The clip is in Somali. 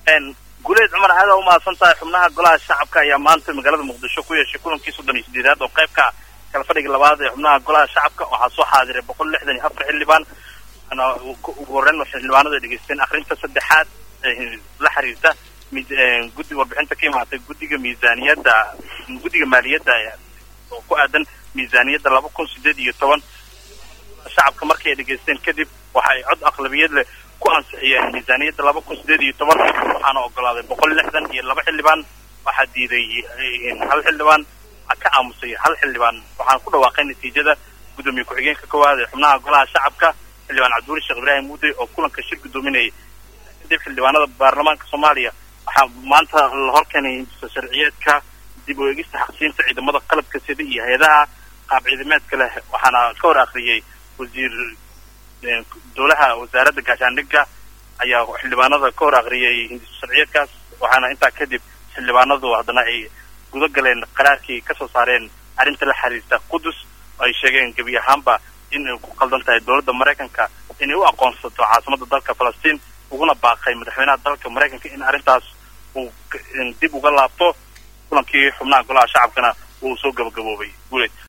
guleed cumar aada umahadsan tahay xubnaha golaha shacabka ayaa maanta magaalada muqdisho ku yeeshay kulankii soddon iyo sideedaad oo qayb ka kala fadhiga labaad ee xubnaha golaha shacabka waxaa soo xaadiray boqol lixdan iyo afar xildhibaan ugu horreyn waxay xildhibaanadu ay dhegeysteen akrinta saddexaad la xiriirta guddi warbixinta ka imaatay guddiga miisaaniyadda guddiga maaliyadda oo ku aadan miisaaniyadda laba kun sideed iyo toban shacabka markii ay dhegeysteen kadib waxa ay cod aqlabiyad leh ku ansixiyeen miisaaniyadda laba kun sideed iyo toban waxaana ogolaaday boqol lixdan iyo laba xildhibaan waxaa diiday hal xildhibaan ka aamusay hal xildhibaan waxaan ku dhawaaqay natiijada guddoomiye ku-xigeenka koowaad ee xubnaha golaha shacabka xildhibaan cabdiweli sheekh ibraahim muude oo kulanka shir guddoominayay kadib xildhibaanada baarlamaanka soomaaliya waxaa maanta la horkeenay sharciyeedka dib u eegista xaqsiinta ciidamada qalabka sida iyo hay-adaha qaab ciidameedka leh waxaana ka hor akhriyey wasiir dowlaha wasaaradda gaashaandhigga ayaa xildhibaanada ka hor akhriyey sharciyeedkaas waxaana intaa kadib xildhibaanadu haddana ay guda galeen qaraarkii kasoo saareen arrinta la xiriirta qudus oo ay sheegeen gebi ahaanba in ay ku qaldan tahay dowladda maraykanka inay u aqoonsato caasimadda dalka falastiin uguna baaqay madaxweynaha dalka maraykanka in arrintaas uu dib uga laabto kulankii xubnaha golaha shacabkana uu soo gabagaboobay guuleed